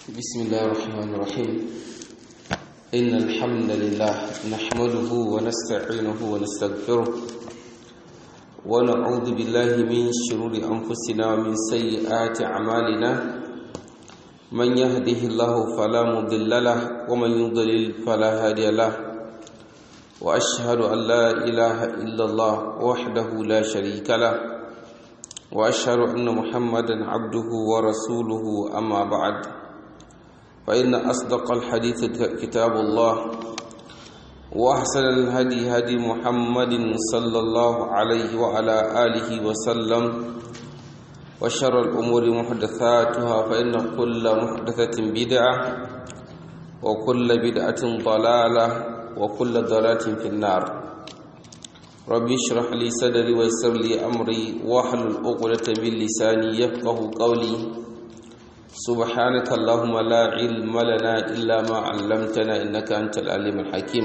بسم الله الرحمن الرحيم إن الحمد لله نحمده ونستعينه ونستغفره ونعوذ بالله من شرور أنفسنا ومن سيئات أعمالنا من يهده الله فلا مضل له ومن يضلل فلا هادي له وأشهد أن لا إله إلا الله وحده لا شريك له وأشهد أن محمدا عبده ورسوله أما بعد فإن أصدق الحديث كتاب الله وأحسن الهدي هدي محمد صلى الله عليه وعلى آله وسلم وشر الأمور محدثاتها فإن كل محدثة بدعة وكل بدعة ضلالة وكل ضلالة في النار ربي اشرح لي صدري ويسر لي أمري واحلل عقدة من لساني يفقه قولي سبحانك اللهم لا علم لنا إلا ما علمتنا إنك أنت العليم الحكيم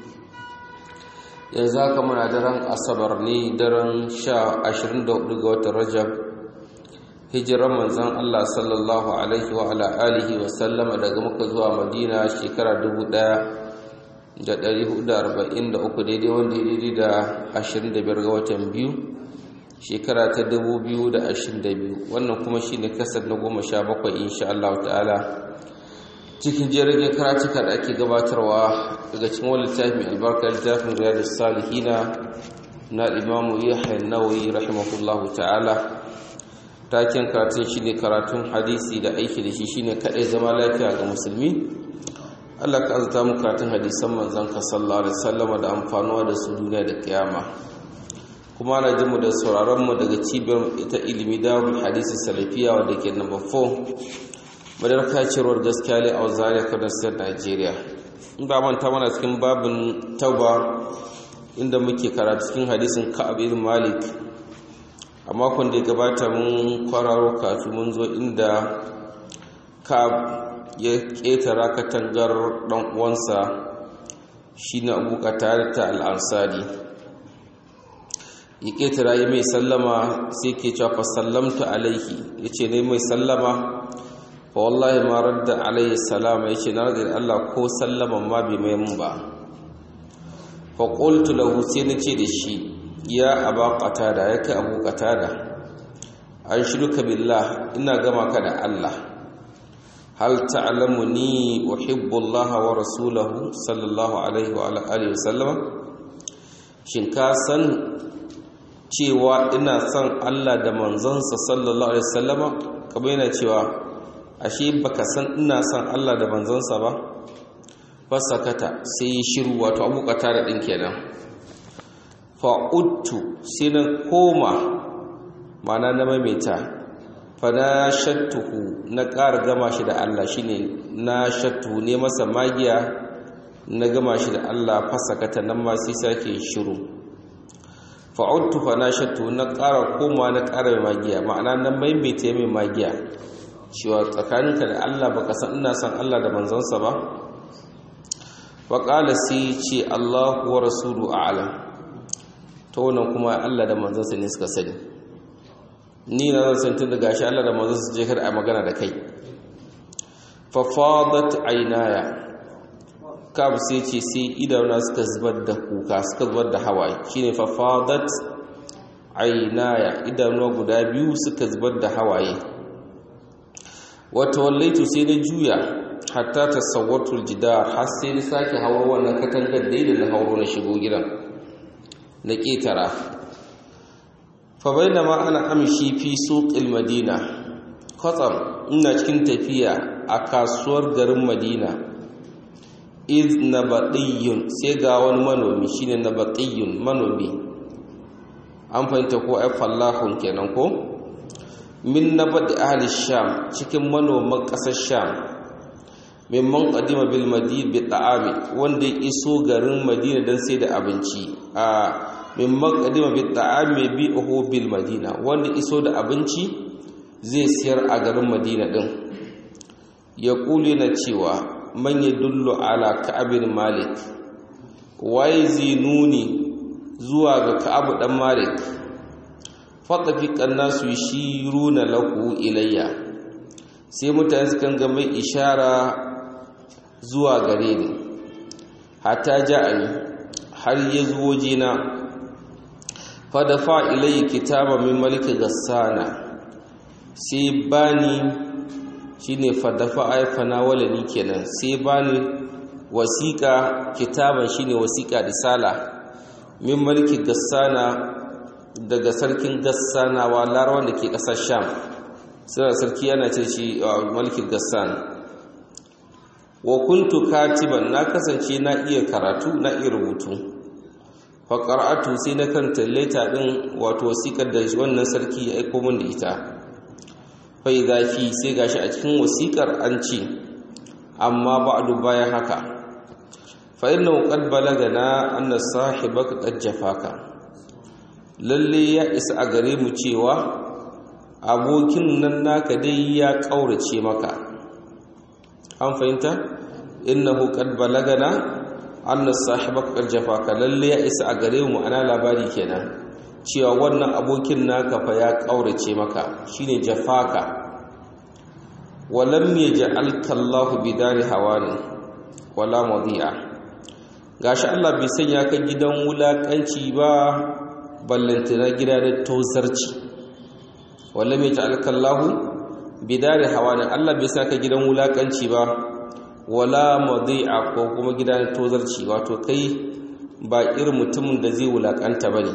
yanzu haka muna daren asabar ne daren sha ashirin da hudu ga watan rajab hijiran manzan Allah sallallahu alaihi wa ala alihi wa sallama daga muka zuwa madina shekara dubu daya da dari hudu da arba'in da uku daidai wanda ya daidai da ashirin da biyar ga watan biyu shekara ta 2022 wannan kuma shi ne kasar na goma sha bakwai insha Allah ta'ala cikin jirgin karatuka da ake gabatarwa daga cikin wani littafi mai albarka littafin riyadus salihina na imamu yahya nawawi rahimahullah ta'ala taken karatun shi ne karatun hadisi da aiki da shi shine kadai zama lafiya ga musulmi Allah ka azata mu karatun hadisan manzon ka sallallahu alaihi wasallam da amfanuwa da su duniya da kiyama kuma na jimu da sauraronmu daga cibiyar ita ilimi darul hadisi salafiya wadda ke number 4 madar kacirwar gaskiya ne a zaria kadar state nigeria in ba manta mana cikin babin tauba inda muke karatu cikin hadisin ka'ab ibn malik a makon da ya gabata mun kwararo kafin mun zo inda ka'ab ya ƙetara katangar ɗan uwansa shine abu tare ta al'ansari ya ƙetara yi mai sallama sai ke cewa sallamtu alaihi ya ce ne mai sallama fa wallahi ma radda alaihi salama ya ce na radda Allah ko sallaman ma bai mai mun ba fa qultu lahu sai na ce da shi ya aba qatada ya kai abu qatada an shiruka billah ina gama ka da Allah hal ta'lamu ni uhibbu Allah wa rasulahu sallallahu alaihi wa alihi wa sallama shin ka san cewa ina son Allah da manzansa sallallahu alaihi wasallama kamar yana cewa ashe baka san ina son Allah da manzansa ba fasakata sai yi shiru wato abukata da din kenan fa'udtu sai na koma mana na maimaita fa na shattuhu na ƙara gama shi da Allah shine na shattuhu ne masa magiya na gama shi da Allah fasakata nan ma sai sake shiru fa'udtu fa na shattu na ƙara koma na ƙara mai magiya ma'ana na maimaita mai magiya cewa tsakaninka da Allah baka san ina san Allah da manzansa ba wa qala sai ce Allahu wa rasulu a'lam to wannan kuma Allah da manzansa ne suka sani ni na zan san tun da gashi Allah da manzansa je kar a magana da kai fa fadat aynaya kab sai ce sai idanu suka zubar da kuka suka zubar da hawaye shine fa fadat aynaya idanu guda biyu suka zubar da hawaye wata wallaitu sai na juya hatta tasawwatul jidar har sai na sake hawo wannan katangar daidai na hauro na shigo gidan na ketara fa bainama ana amshi fi suqil madina kwatsam ina cikin tafiya a kasuwar garin madina iz nabatiyun sai ga wani manomi shine nabatiyun manomi an fahimta ko ai fallahun kenan ko min nabati ahli sham cikin manoman kasar sham mimman qadima bil madina bi ta'ami wanda ya iso garin madina dan sai da abinci a mimman qadima bi ta'ami bi uhu bil madina wanda iso da abinci zai siyar a garin madina din ya kuli na cewa man ya dullu ala ka'abin malik waye zai nuni zuwa ga ka'abu dan malik fatafiqan nasu yashiruna lahu ilayya sai mutane sukan ga mai ishara zuwa gare ni hatta ja'ani har ya zo jina fadafa ilayhi kitaba min malik gassana sai bani shine fadafa ay fanawalani kenan sai bani wasiqa kitaban shine wasiqa risala min malik gassana daga sarkin gassana wa larawan da ke kasar sham sai sarki yana ce shi malik gassan wa kuntu katiban na kasance na iya karatu na iya rubutu fa qara'atu sai na kanta leta din wato wasikar da wannan sarki ya aika min da ita fa idza fi sai gashi a cikin wasikar an ce amma ba'du bayan haka fa innahu qad balagana anna sahibaka qad jafaka lalle ya isa a gare mu cewa abokin nan naka dai ya kaurace maka an fahimta innahu qad balagana anna sahibaka qad jafaka lalle ya isa a gare mu ana labari kenan cewa wannan abokin naka fa ya kaurace maka shine jafaka walam yaj'alka Allah bidari hawani wala madi'a gashi Allah bai sanya ka gidan wulakanci ba ballantana gida da tozarci walam yaj'alka Allah bidari hawani Allah bai saka gidan wulakanci ba wala madi'a ko kuma gidan tozarci wato kai ba irin mutumin da zai wulakanta bane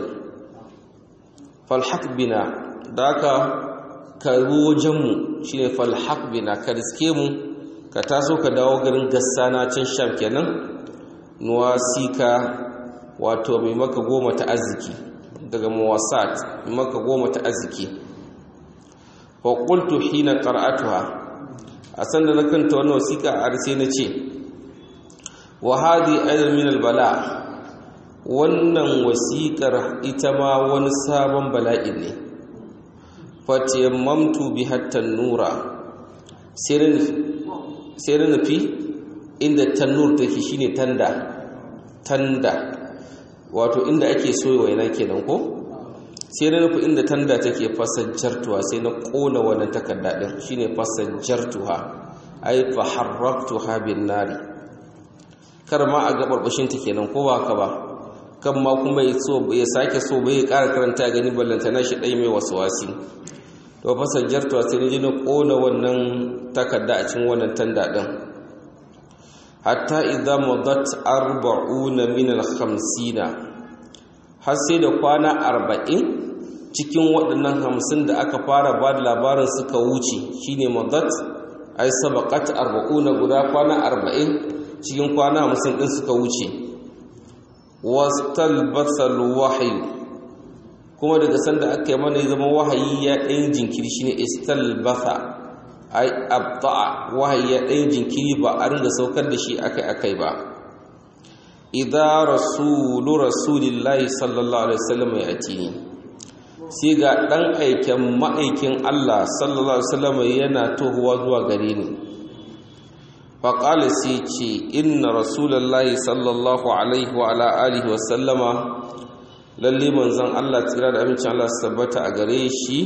falhaq bina daka ka wajenmu shine falhaq bina ka riske mu ka taso ka dawo garin gassana can sham kenan nuwasika wato mai maka goma ta arziki daga muwasat mai maka goma ta arziki fa qultu hina qara'atuha a sanda na kanta wannan wasiƙa a sai na ce wa hadi aidan min albala wannan wasiƙar ita ma wani sabon bala'i ne fatiyammamtu bi hatta nura sai na nufi inda tannur take shine tanda tanda wato inda ake soya waina kenan ko sai na nufi inda tanda take fasajjartuwa sai na kona wannan takarda din shine fasajjartuha ai fa harraktuha bin nari kar ma a gabarbashin ta kenan ko ba ka ba kan ma kuma ya so ya sake so bai ƙara karanta gani ballanta na shi dai mai waswasi to fasajjartuwa sai na ji na kona wannan takarda a cikin wannan tanda din hatta idza madat arba'una min al-khamsina har sai da kwana arba'in cikin waɗannan hamsin da aka fara ba da labarin suka wuce shine madat ai sabaqat arba'una guda kwana arba'in cikin kwana hamsin ɗin suka wuce wastalbasal wahyu kuma daga sanda aka yi mana zama wahayi ya ɗayin jinkiri shine istalbasa ai abta'a wahayi ya ɗayin jinkiri ba a ringa saukar da shi akai-akai ba idza rasulu rasulillahi sallallahu alaihi wasallam ya atini sai ga dan aiken ma'aikin Allah sallallahu alaihi wasallam yana tohuwa zuwa gare ni fa qala sai ce inna rasulullahi sallallahu alaihi wa ala alihi wasallama lalle manzon Allah tsira da amincin Allah tabbata a gare shi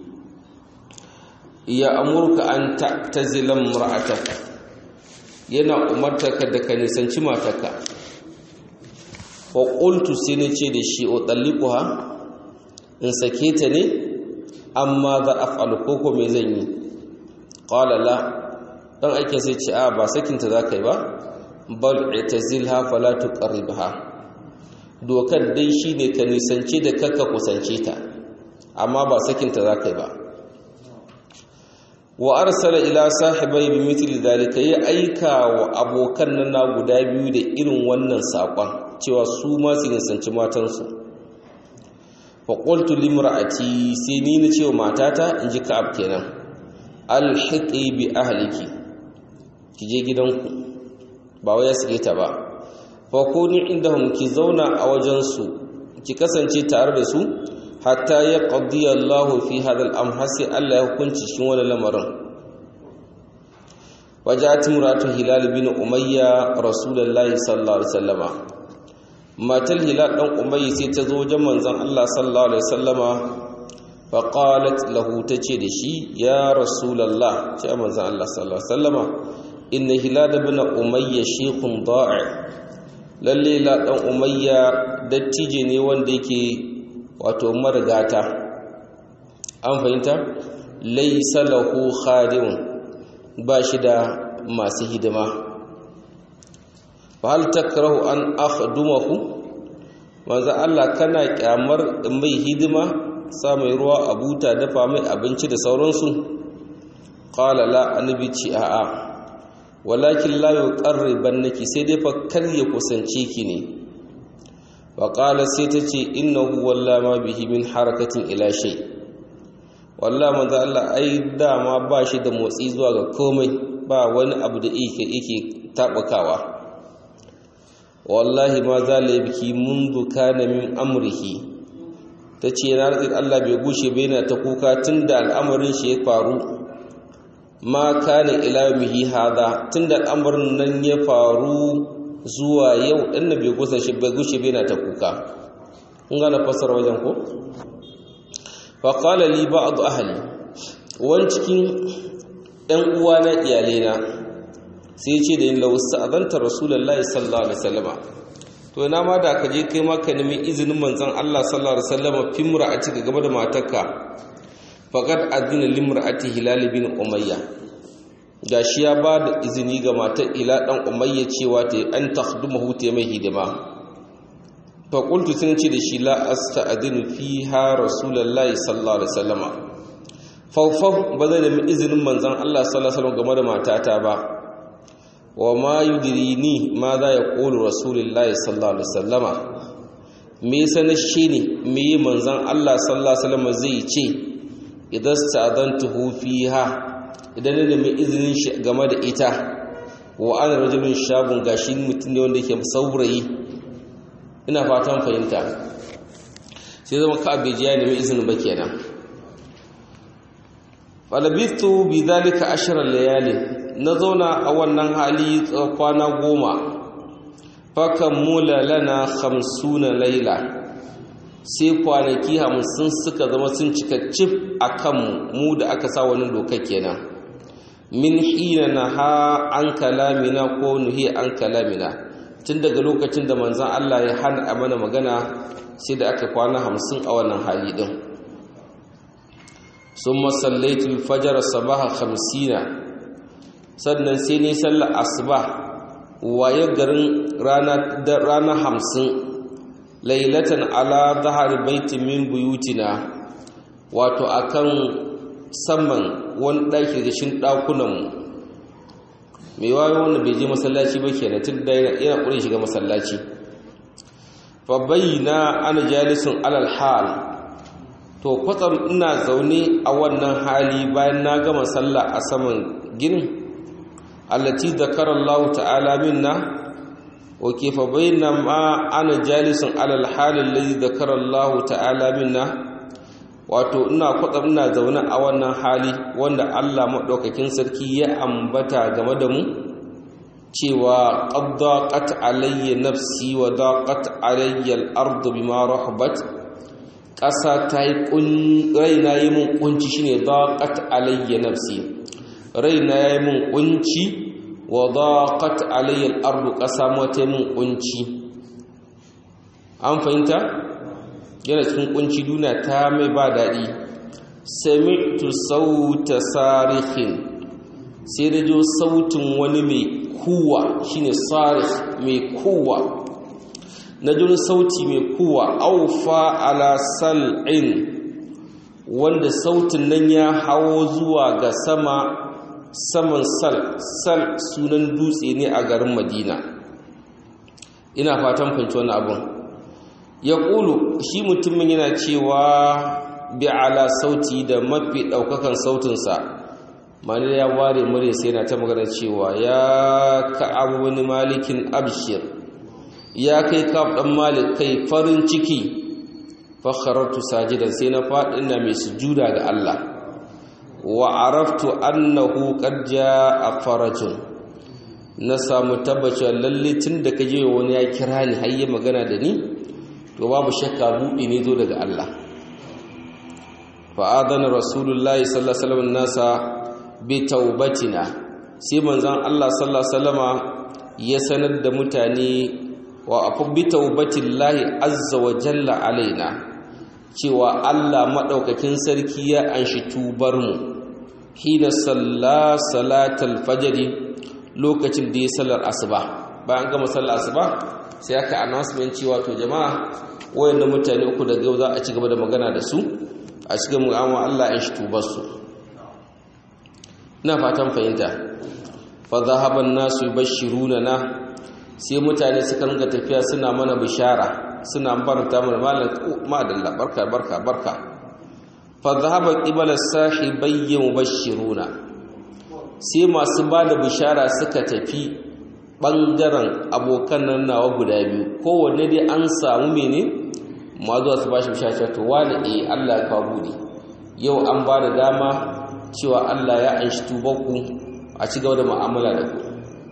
ya amurka an ta'tazila imra'ataka yana umartaka da ka nisanci matarka wa qultu sai ne ce da shi o talliquha in sake ta ne amma za af'alu koko me zan yi qala la dan aikin sai ce a ba sakin ta zakai ba bal itazilha fala tuqarribha dokar dai shine ka nisance da kakka kusance ta amma ba sakin ta zakai ba wa arsala ila sahibai bi mithli dalika ya aika wa abokan nan na guda biyu da irin wannan sakon cewa su ma su nisanci matansu fa qultu limra'ati sai ni na cewa matata in ji ka'ab kenan alhiqi bi ahliki ki je gidanku ba wai suke ta ba fa kuni indahum ki zauna a wajen su ki kasance tare da su hatta ya qadiya Allah fi hadha al-amr sai Allah ya hukunci cikin wannan lamarin wajat muratu hilal bin umayya rasulullahi sallallahu alaihi wasallama matal hilal dan umayya sai ta zo wajen manzon Allah sallallahu alaihi wasallama faƙalat lahu ta ce da shi ya rasulallah ce a manzan Allah sallallahu Alaihi wasallama inna hilada bin umayya shekun da'i lalle la ɗan umayya dattije ne wanda yake wato marigata an fahimta laisa lahu khadimun ba shi da masu hidima fa hal takrahu an akhdumahu manzo Allah kana kyamar mai hidima sa mai ruwa a buta dafa mai abinci da sauransu qala la annabi ci a'a walakin la yuqarribannaki sai dai fa kar ya kusance ki ne wa qala sai ta ce innahu walla ma bihi min harakatin ila shay wallahi manzo Allah ai dama ba shi da motsi zuwa ga komai ba wani abu da yake yake tabukawa wallahi ma za la yabki mundu kana min amrihi tace na rantsi Allah bai gushe bai na ta kuka tunda al'amarin shi ya faru ma kana ila yawmihi hada tunda al'amarin nan ya faru zuwa yau din bai gusa shi bai gushe bai na ta kuka kun gane fasara wajen ko fa qala li ba'd ahli wani cikin ɗan uwa na iyalena sai ce da yin lausa azanta rasulullahi sallallahu alaihi wasallama to ina ma da ka je kai maka nemi izinin manzon Allah sallallahu alaihi wasallama fi mura'ati ga gaba da matarka faqad adina limra'ati hilal bin umayya gashi ya ba da izini ga matar ila dan umayya cewa ta an takhdumahu ta mai hidima fa qultu sun ce da shi la asta'dinu fiha rasulullahi sallallahu alaihi wasallama fawfaw ba zai nemi izinin manzon Allah sallallahu alaihi wasallam game da matata ba wa ma yudrini ma za ya ƙulu rasulullahi sallallahu alaihi wasallama me sanar shi ne me yi manzan Allah sallallahu alaihi wasallama zai ce idan sta'adantuhu fiha idan ne mai izinin shi game da ita wa ana rajulun shabun gashi mutum ne wanda yake saurayi ina fatan fahimta sai zama ka abejiya ne mai izinin ba kenan falabistu bi zalika ashara layalin na zauna a wannan hali kwana goma fakan mula lana hamsuna laila sai kwanaki hamsin suka zama sun cika cif a kanmu mu da aka sa wani doka kenan min hina na ha an kalamina ko nuhi an kalamina tun daga lokacin da manzan Allah ya hana a mana magana sai da aka kwana hamsin a wannan hali din sun masallaitul fajar sabaha hamsina sannan sai ne sallar asuba waye garin rana hamsin lailatan ala zahar baitin min buyutina wato akan saman wani ɗaki da shin ɗakunanmu mai wayo wanda bai je masallaci ba kenan tun da yana ƙure shiga masallaci fa bayyana ana jalisun alal hal to kwatsam ina zaune a wannan hali bayan na gama sallah a saman ginin allati zakara Allah ta'ala minna wa kayfa bayna ma ana jalisun ala al-hal alladhi zakara Allah ta'ala minna wato ina kwatsa ina zaune a wannan hali wanda Allah madaukakin sarki ya ambata game da mu cewa qad daqat alayya nafsi wa daqat alayya al-ardu bima rahabat ƙasa ta yi raina yi mun kunci shine daqat alayya nafsi raina ya yi mun kunci wa daqat alayya al-ardu qasa mata mun kunci an fahimta yana cikin kunci duna ta mai ba dadi sami'tu sauta sarihin sai da jo sautin wani mai kuwa shine sarih mai kuwa na jin sauti mai kuwa aufa ala sal'in wanda sautin nan ya hawo zuwa ga sama saman sal sal sunan dutse ne a garin madina ina fatan fahimci wani abin ya ƙulu shi mutumin yana cewa bi ala sauti da mafi ɗaukakan sautinsa mani ya ware murya sai yana ta magana cewa ya ka'abu wani malikin abshir ya kai kaf ɗan malik kai farin ciki fakharartu sajidan sai na faɗi ina mai sujuda ga Allah wa araftu annahu qad jaa farajun na samu tabbacin lalle tun da kaje wani ya kira ni har yi magana da ni to babu shakka buɗi ne zo daga Allah fa'adana rasulullahi sallallahu alaihi wasallam nasa bi taubatina sai manzon Allah sallallahu alaihi wasallama ya sanar da mutane wa afu bi taubatillahi azza wa jalla alaina cewa Allah madaukakin sarki ya anshi tubar mu hina salla salatal fajr lokacin da ya sallar asuba bayan gama sallar asuba sai aka announcement cewa to jama'a wayannan mutane uku daga yau za a ci gaba da magana da su a cikin mu'amma Allah ya shi tubar su ina fatan fahimta fa zahaban nasu yubashiruna na sai mutane suka ringa tafiya suna mana bishara suna barta mana malam madalla barka barka barka fa zahaba qibala sahibayya mubashiruna sai masu bada bishara suka tafi bangaren abokan nan nawa guda biyu kowanne dai an samu mene ma zuwa su bashi bishara to wani eh Allah ya kawo bude yau an ba da dama cewa Allah ya anshi tubanku a ci gaba da mu'amala da ku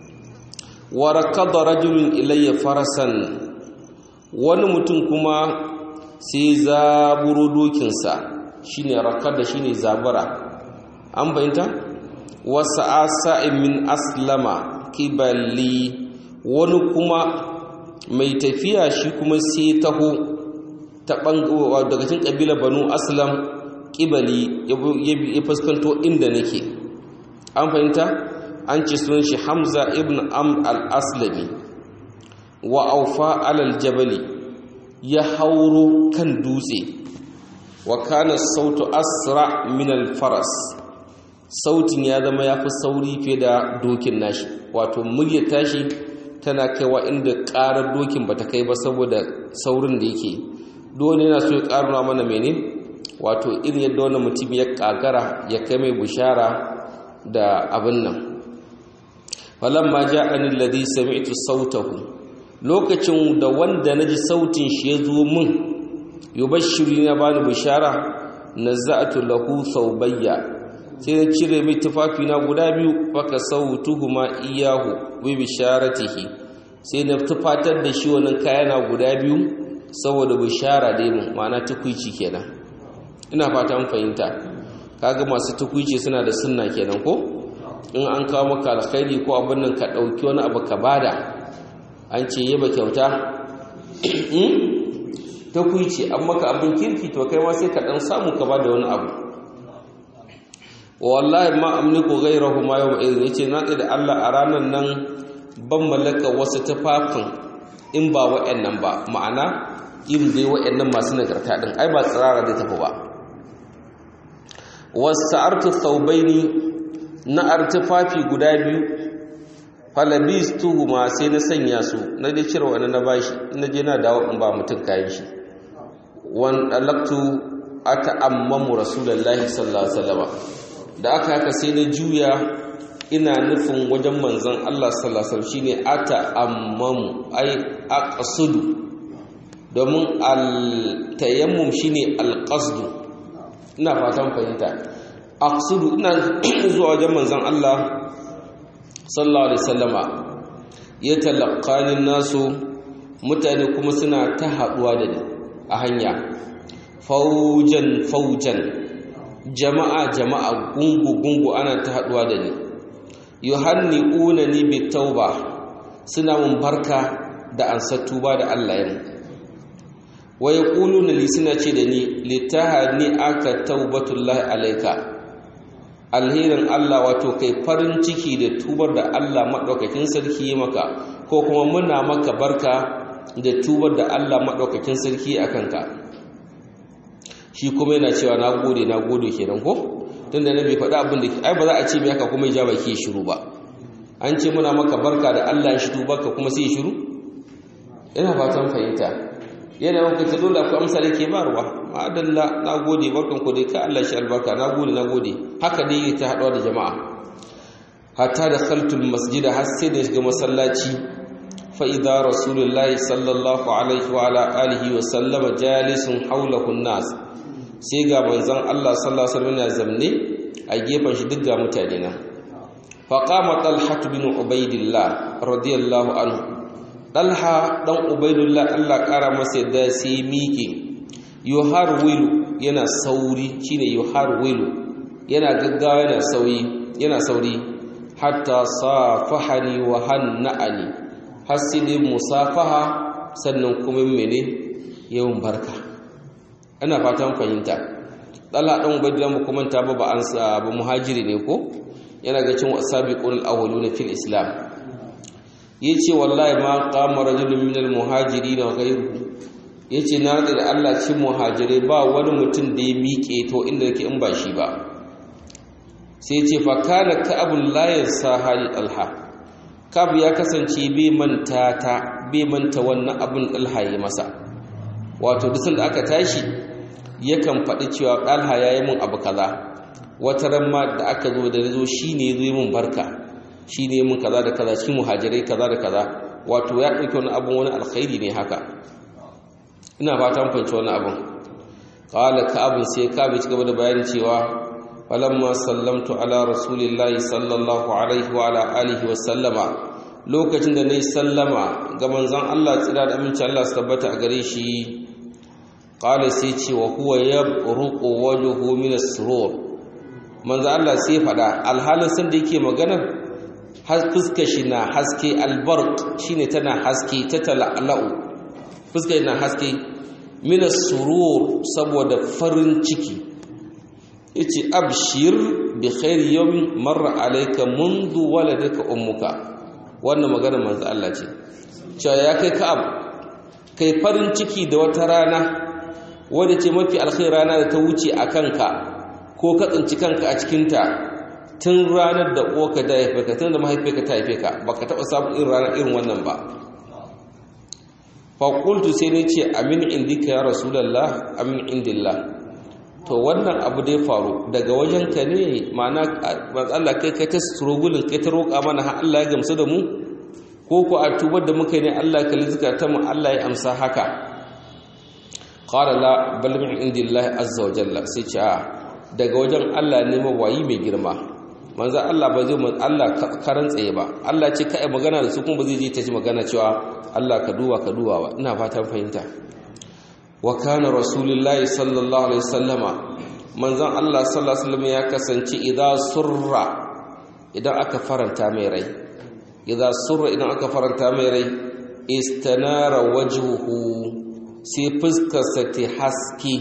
wa rakada rajulun ilayya farasan wani mutum kuma sai zaburo dokinsa shine rakada shine zabura an bayyanta wasa asa'in min aslama kibali wani kuma mai tafiya shi kuma sai taho ta bangowa daga cikin kabilar banu aslam kibali ya fuskanto inda nake an fahimta an ce sunan shi hamza ibn am al-aslami wa aufa alal jabali ya hauro kan dutse wa kana sautu asra min al-faras sautin ya zama ya fi sauri fiye da dokin nashi wato murya tashi tana kaiwa inda ƙarar dokin bata kai ba saboda saurin da yake dole yana so ya ƙaruna mana mene wato irin yadda wani mutum ya ƙagara ya kai mai bushara da abin nan falamma ja'ani alladhi sami'tu sautahu lokacin da wanda naji sautin shi ya zo min yubashshiru na bani bushara naza'tu lahu thawbayya sai na cire mai tufafi na guda biyu faka sautuhuma iyahu bi bisharatihi sai na tufatar da shi wannan kayana guda biyu saboda bishara dai mu ma'ana tukuici kenan ina fata mun fahimta kaga masu tukuici suna da sunna kenan ko in an kawo maka alkhairi ko abin nan ka dauki wani abu ka bada an ce yaba kyauta tukuici an maka abin kirki to kai ma sai ka dan samu ka bada wani abu wallahi ma amliku ghayrahu ma yawma idhin yace na da Allah a ranan nan ban mallaka wasu tufafin in ba wa'annan ba ma'ana irin dai wa'annan masu nagarta din ai ba tsirara da tafi ba wasa'artu thawbaini na artifafi guda biyu falabistuhuma sai na sanya su na dai cire wani na bashi na je na dawo in ba mutum kayan shi wan dalaktu aka ammamu rasulullahi sallallahu alaihi wasallam da aka haka sai na juya ina nufin wajen manzon Allah sallallahu alaihi wasallam shine ata ammamu ai aqsudu domin al-tayammum shine al-qasd ina fatan fahimta aqsudu ina zuwa wajen manzon Allah sallallahu alaihi wasallama ya talaqqani nasu mutane kuma suna ta haduwa da ni a hanya faujan faujan jama'a jama'a gungu gungu ana ta haduwa da ni yuhanni'una ni bi tauba suna mun barka da ansar tuba da Allah ya wa yaquluna li suna ce da ni litahani aka taubatullahi alayka alherin Allah wato kai farin ciki da tubar da Allah madaukakin sarki ya maka ko kuma muna maka barka da tubar da Allah madaukakin sarki akan ka shi kuma yana cewa na gode na gode kenan ko tunda na bai faɗa abin da ai ba za a ce mai haka kuma ya ja baki ya shiru ba an ce muna maka barka da Allah ya shiru baka kuma sai ya shiru ina fatan fahimta yana maka ta dole akwai amsa da ke barwa ma'adalla na gode barkan ku dai ka Allah shi albarka na gode na gode haka dai ta haɗuwa da jama'a hatta da khaltul masjida har sai da shiga masallaci fa idza rasulullahi sallallahu alaihi wa ala alihi wa sallama jalisun hawlahu nas sai ga manzon Allah sallallahu alaihi wasallam zamne a gefen shi duk ga mutane nan fa qama talha bin ubaidillah radiyallahu anhu talha dan ubaidillah Allah kara masa yadda sai miƙe yuharwilu yana sauri shine yuharwilu yana gaggawa yana sauri yana sauri hatta safahani wa hanna'ani hasidi musafaha sannan kuma mene yawan barka ana fatan fahimta dala dan ubaydullah mu kuma ta ba an sa ba muhajiri ne ko yana ga cin wasabiqul awwaluna fil islam yace wallahi ma qama rajulun minal muhajirin wa ghayruhu yace na da Allah cin muhajirai ba wani mutum da ya miƙe to inda yake in ba shi ba sai ce fa kana ka'abul la yansa hali alha kab ya kasance bai manta ta bai manta wannan abin alha ya masa wato duk da aka tashi yakan faɗi cewa alha yayi mun abu kaza wata ran ma da aka zo da zo shine yazo mun barka shine mun kaza da kaza cikin muhajirai kaza da kaza wato ya dauki wani abun wani alkhairi ne haka ina fatan fahimci wani abun qala ka'ab sai ka'ab ya gaba da bayani cewa falamma sallamtu ala rasulillahi sallallahu alaihi wa ala alihi wa sallama lokacin da nayi sallama ga manzon Allah tsira da aminci Allah su tabbata a gare shi qala sai ce wa huwa yabruqu wajhuhu min as-surur manzon Allah sai fada alhalin san da yake magana har fuskar shi na haske albarq shine tana haske ta tala'la'u fuskar na haske min as-surur saboda farin ciki yace abshir bi khairi yawmin marra alayka mundu waladaka ummuka wannan magana manzo Allah ce cewa ya kai ka'ab kai farin ciki da wata rana wadda ce mafi alkhairi rana da ta wuce a kanka ko ka tsinci kanka a cikin ta tun ranar da uwarka da haife ka tun da mahaifiyarka ta haife ka baka taba samun irin ranar irin wannan ba fa qultu sai ne ce amin indika ya rasulullah amin indillah to wannan abu dai faru daga wajenka ne ma'ana Allah kai kai ta struggle kai ta roƙa mana har Allah ya gamsu da mu ko ko a tubar da muka ne Allah ka lizika ta mu Allah ya amsa haka qala la bal min indillahi azza wa jalla sai ce a daga wajen Allah ne mawayi mai girma manzo Allah ba zai Allah karan tsaye ba Allah ce kai magana da su kuma ba zai je ta ji magana cewa Allah ka duba ka duba ba ina fatan fahimta wa kana rasulullahi sallallahu alaihi wasallama manzon Allah sallallahu alaihi wasallam ya kasance idan surra idan aka faranta mai rai idan surra idan aka faranta mai rai istanara wajhuhu sai fuskarsa ta haske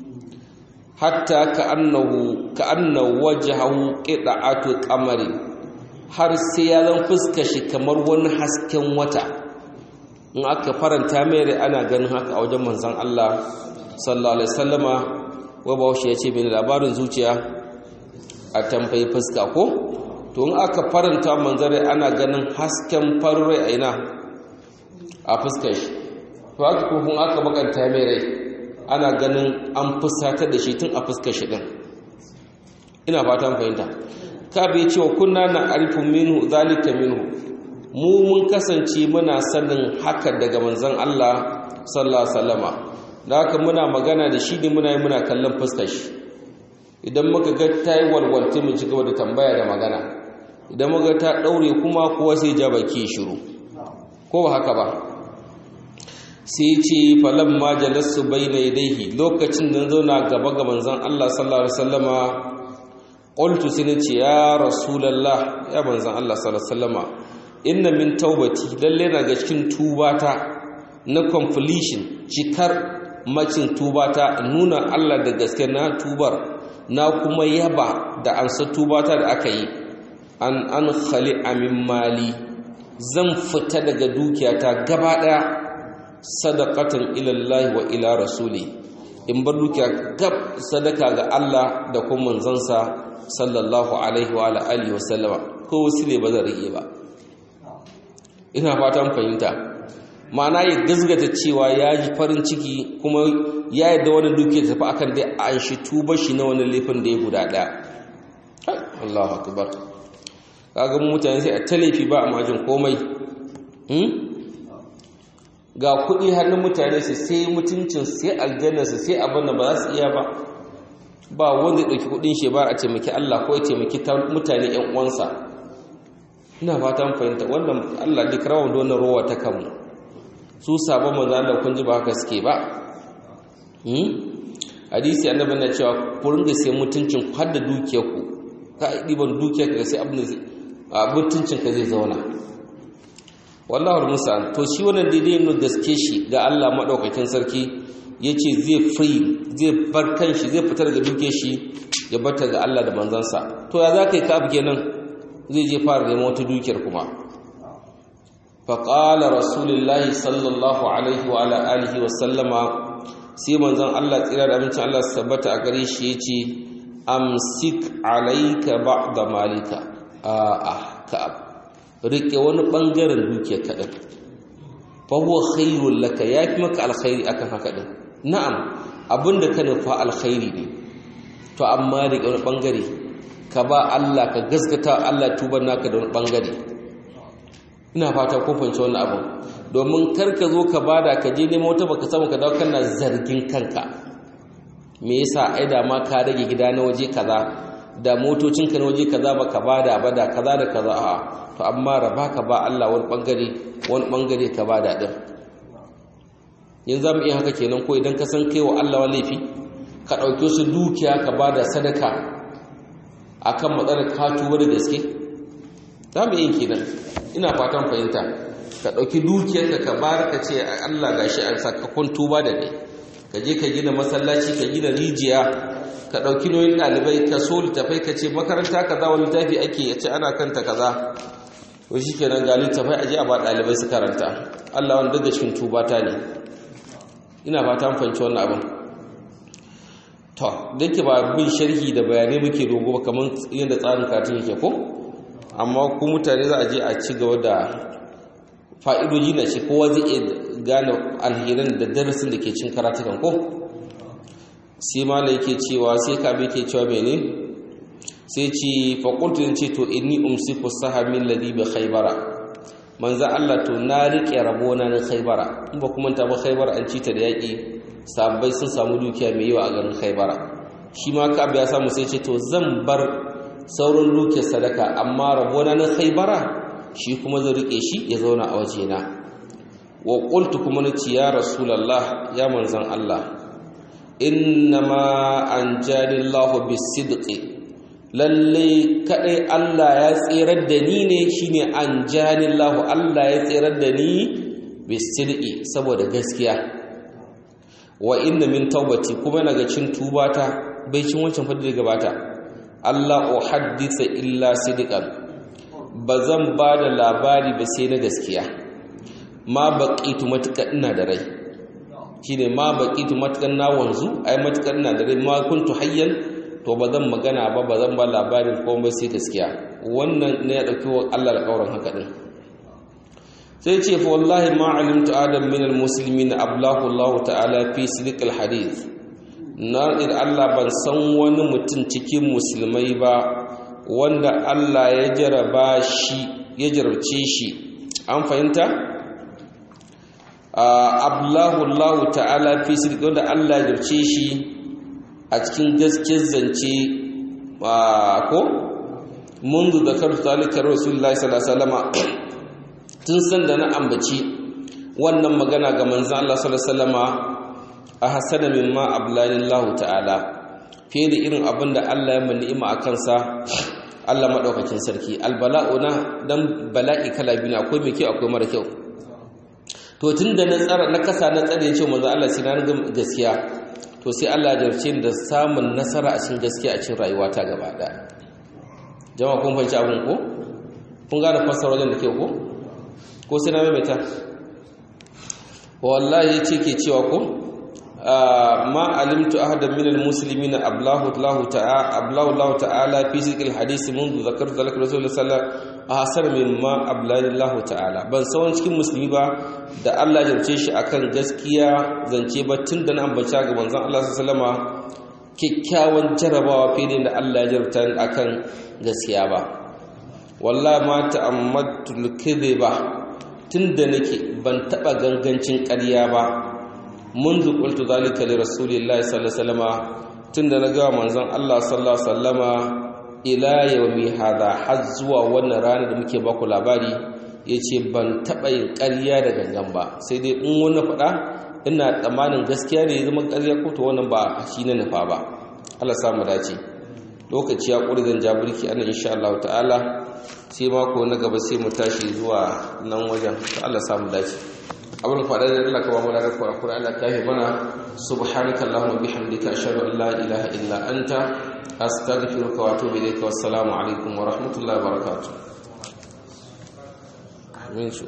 hatta ka'annahu ka'anna wajhahu qida'atu qamari har sai ya zan fuskar shi kamar wani hasken wata in aka faranta mai rai ana ganin haka a wajen manzan Allah sallallahu alaihi wasallama wa bawashi ya ce bin labarin zuciya a tambayi fuska ko to in aka faranta manzan rai ana ganin hasken farin rai a ina a fuskar shi to haka ko kun aka bakanta mai rai ana ganin an fusatar da shi tun a fuskar shi din ina fatan fahimta ka bai cewa kunna na arifu minhu zalika minhu mu mun kasance muna sanin haka daga manzon Allah sallallahu alaihi wasallama da haka muna magana da shi ne muna yi muna kallon fuskar shi idan muka ga ta yi walwalte mu ci gaba da tambaya da magana idan muka ta daure kuma kowa sai ja baki shiru ko ba haka ba sai ce falan ma jalasu bayna yadayhi lokacin da zauna gaba ga manzon Allah sallallahu alaihi wasallama qultu sai ce ya rasulullah ya manzon Allah sallallahu alaihi wasallama inna min taubati lalle na ga cikin tubata na completion cikar macin tubata nuna Allah da gaske na tubar na kuma yaba da ansa tubata da aka yi an an khali amin mali zan fita daga dukiyata gaba daya sadaqatan ila Allah wa ila rasuli in bar dukiya gab sadaka ga Allah da kuma manzansa sallallahu alaihi wa alihi wa sallama ko wasile ba zan rike ba ina fatan fahimta ma'ana ya gazgata cewa ya ji farin ciki kuma ya yi da wani duke tafi akan dai an shi tuba shi na wani laifin da ya guda ɗaya Allahu akbar kaga mutane sai a ta laifi ba a majin komai ga kuɗi hannun mutane su sai mutuncin sai aljannarsu sai abin da ba za su iya ba ba wanda ya ɗauki kuɗin shi ba a taimaki Allah ko ya taimaki mutane 'yan uwansa ina fatan fahimta wannan Allah duk rawan da wannan rowa ta kanmu su sabon manzo Allah kun ji ba haka suke ba hmm hadisi annabi na cewa ku ringa sai mutuncin ku har da dukiyar ku ka diban dukiyar ka sai abin da mutuncin ka zai zauna wallahi musa to shi wannan daidai ne gaske shi ga Allah madaukakin sarki yace zai free zai bar kanshi zai fitar daga dukiyar shi ya bata ga Allah da manzansa to ya zaka yi ka abu kenan zai je fara neman wata dukiyar kuma faƙala rasulullahi sallallahu alaihi wa ala alihi wa sallama sai manzon Allah tsira da abincin Allah su tabbata a gare shi ya ce amsik alaika ba'da malika a'a ka'ab rike wani bangaren dukiyar kaɗan fa huwa khairul laka yafi maka alkhairi akan haka din na'am abinda ka nufa alkhairi ne to amma rike wani bangare ka ba Allah ka gaskata Allah tuban naka da wani bangare ina fata ko fahimci wannan abin domin kar ka zo ka bada ka je nemo wata baka samu ka dawo kana zargin kanka me yasa ai da ma ka rage gida na waje kaza da motocin ka na waje kaza baka bada ba da kaza da kaza a to amma raba ka ba Allah wani bangare wani bangare ka bada din yanzu zamu iya haka kenan ko idan ka san kai wa Allah wa laifi ka dauke su dukiya ka bada sadaka akan matsalar ka tuba da gaske zamu iya kenan ina fatan fahimta ka ɗauki dukiyarka ka bar ka ce Allah gashi an sakakon tuba da ne ka je ka gina masallaci ka gina rijiya ka ɗauki nauyin ɗalibai ka so littafai ka ce makaranta kaza wani littafi ake ya ce ana kanta kaza to shi kenan ga littafai a je a ba ɗalibai su karanta Allah wani daga cikin tuba ta ne ina fatan fahimci wannan abin to da ke ba bin sharhi da bayanai muke dogo ba kamar yadda tsarin katin yake ko amma ku mutane za a je a ci gaba da fa'idoji na ce kowa zai iya gane alherin da darasin da ke cin karatukan ko sai mala yake cewa sai kabe ke cewa mene sai ce faƙultun ce to inni umsiku sahamin ladi bi khaybara manzan Allah to na riƙe rabona na khaybara in ba kuma ta ba khaybara an ci ta da yaƙi sabbai sun samu dukiya mai yawa a garin khaybara shi ma kabe ya samu sai ce to zan bar sauran dukiyar sadaka amma rabona na khaybara shi kuma zai rike shi ya zauna a wajena wa qultu kuma nace ya rasulullah ya manzan Allah innama anjalillahu bisidqi lalle kadai Allah ya tsirar da ni ne shine anjalillahu Allah ya tsirar da ni bisidqi saboda gaskiya wa inna min taubati kuma naga cin tubata bai cin wancan fadi da gabata Allah uhaddisa illa sidqan ba zan ba da labari ba sai na gaskiya ma baƙitu matuƙa ina da rai shi ne ma baƙitu matuƙa na wanzu ai matuƙa ina da rai ma kuntu hayyan to ba zan magana ba ba zan ba labarin komai sai gaskiya wannan ne ya ɗauki wa Allah da ƙauran haka ɗin sai ce fa wallahi ma alimtu adam min almuslimin ablahu Allah ta'ala fi sidqil hadith na Allah ban san wani mutum cikin musulmai ba wanda Allah ya jaraba shi ya jarabce shi an fahimta ablahu Allah ta'ala fi sirri wanda Allah ya jarabce shi a cikin gaskiyar zance ko mundu da karu zalika rasulullahi sallallahu alaihi wasallam tun san da na ambaci wannan magana ga manzon Allah sallallahu alaihi wasallama a hasana mimma ablallahu ta'ala fiye da irin abin da Allah ya mun ni'ima a kansa Allah maɗaukakin sarki albala'u na dan bala'i kala biyu akwai mai kyau akwai mara kyau to tun da na tsara na kasa na tsare ya ce manzo Allah sai na ga gaskiya to sai Allah ya jarce da samun nasara a cikin gaskiya a cikin rayuwa ta gaba ɗaya jama'a kun fahimci abin ko kun gane fassara wajen da ke ko ko sai na maimaita wallahi yace ke cewa ko ما علمت أحدا من المسلمين أبلاه الله تعالى أبلاه الله تعالى في ذكر الحديث منذ ذكرت ذلك رسول الله صلى الله عليه وسلم أحسن مما أبلاه الله تعالى ban sauran cikin musulmi ba da Allah ya jarce shi akan gaskiya zance ba tun da na ambaci ga manzon Allah sallallahu alaihi kikkiawan jarabawa fiye da Allah ya jarabta akan gaskiya ba wallahi ma ta'ammadtu al-kadhiba tunda nake ban taba gangancin ƙarya ba منذ قلت ذلك لرسول الله صلى الله عليه وسلم tunda na ga manzon Allah sallallahu alaihi wasallama ila yawmi hada har zuwa wannan rana da muke baku labari yace ban taba yin ƙarya da gangan ba sai dai in wani faɗa ina tsammanin gaskiya ne zama ƙarya ko to wannan ba shi na nufa ba Allah samu dace lokaci ya ƙuri zan jabirki ana insha Allah ta'ala sai mako na gaba sai mu tashi zuwa nan wajen Allah samu dace abin faɗa da Allah kama mana da kwarakura Allah ta mana subhanaka Allahumma bihamdika ashhadu an la ilaha illa anta astaghfiruka wa atubu ilayka wassalamu alaikum wa rahmatullahi wa barakatuh amin